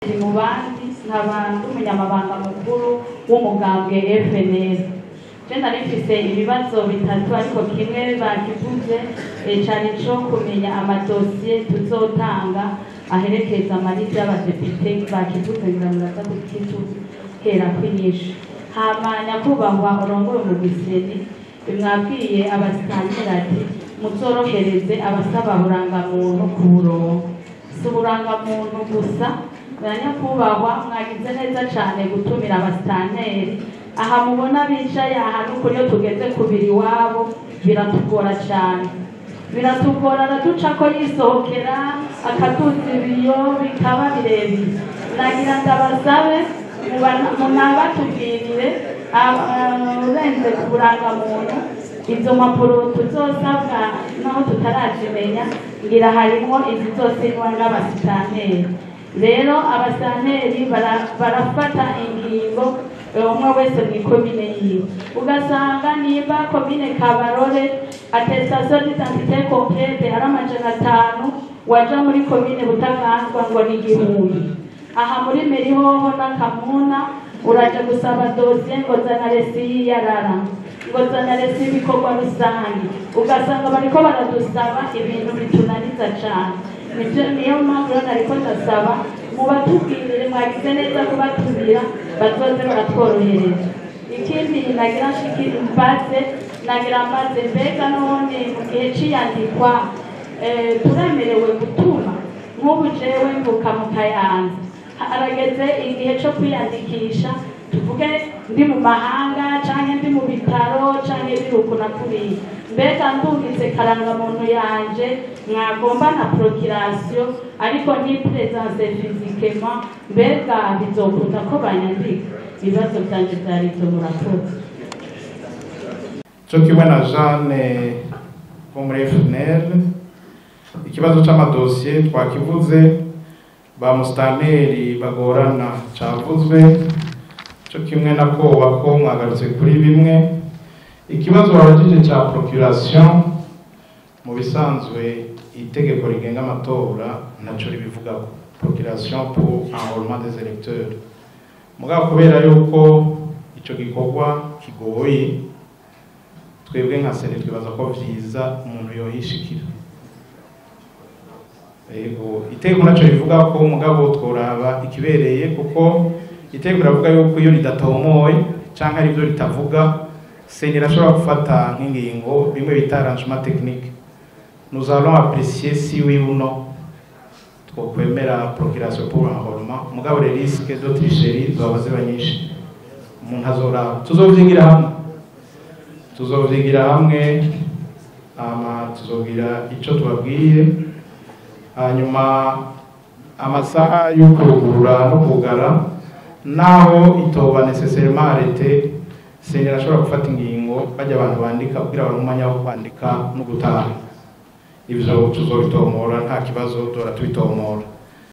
mu bandi nkaba ndi umunyamabanga mukuru w'umugambwe FNL je nari mfise ibibazo bitatu ariko kimwe bakivuze eh, cari co kumenya amadosiye tuzotanga aherekeza amarita y'abadepite bakivuze ngira ngo ndaza kukituhera kwinyisha hama nyakubahwa urongore umugiseni mwabwiye abasitanira ati muzorohereze abasaba burangamuntu ku burongo si uburangamuntu gusa nyakubahwa mwagize neza cyane gutumira abasitaneri aha mubona bicaye aha n'ukuri iyo tugeze ku biri iwabo biratugora cyane biratugora araduca ko yisohokera akaduza ibiyo bikaba birebire nagira ndabasabe munabatubwirire urenze ku burangamuntu izo mpapuro tuzosabwa naho tutarajimenya ngira harimo izizosinywa n'abasitanteri rero abasitanteri barafata ingingo umwe wese mu ikomine yiwe ugasanga nimba komine kabarore atestation d'identité complete ari amajana atanu waja muri komine butaganzwa ngo ni igihumbi aha muri merihoho n'akamuna uraja gusaba dosiye ngo zana resi y'iyarara ngo zana resi y'ibikorwa rusange ugasanga bariko baradusaba ibintu bitunaniza cane nivyo niyo mpamvu rero nariko ndasaba mubatubwirire mwagize neza kubatumira bazoze baratworohereza ikindi nagira nshikiri mbaze nagira mbaze mbega none mu gihe c'iyandikwa turemerewe gutuma nk'ubu jewe mvuka mu kayanza harageze igihe co kwiyandikisha tuvuge ndi mu mahanga canke ndi mu bitaro canke biruku na kuriya mbega ndungitse karangamuntu yanje mwagomba na procuration ariko ni presence physiquement mbega bizokunda ko banyandika ibibazo vyanje vyari ivyo murakoze cyo kimwe na Jeanne wo muri FNL ikibazo c'amadosiye twakivuze ba musitanteri bagorana cavuzwe cyo kimwe na koba ko mwagarutse kuri bimwe ikibazo wabajije ca procuration mu bisanzwe itegeko rigenga amatora ntaco ribivugako procuration pour enrôlement des électeurs mugabo kubera yuko ico gikorwa kigoye twebwe nka sene twibaza ko vyiza umuntu yohishikira ego itegeko naco rivuga ko mugabo tworaba ikibereye kuko itegeko riravuga yuko iyo ridatomoye canke ari byo ritavuga seni irashobora gufata nk'ingingo bimwe bita arrangement technique nous allons apprécier si oui ou non twokwemera procuration pour enrôlement mugabo les risques de tricherie zoba ziba nyinshi umuntu azoraba tuzovyigira hamwe tuzovyigira hamwe hama tuzogira ico tubabwiye hanyuma amasaha yo kurugurura no kugara naho itoba necessairement arete seni arashobora gufata ingingo bajya abantu bandika kugira abantu umwanya wo kwandika no gutaha ivyo tuzobitomora nta kibazo dora tubitomora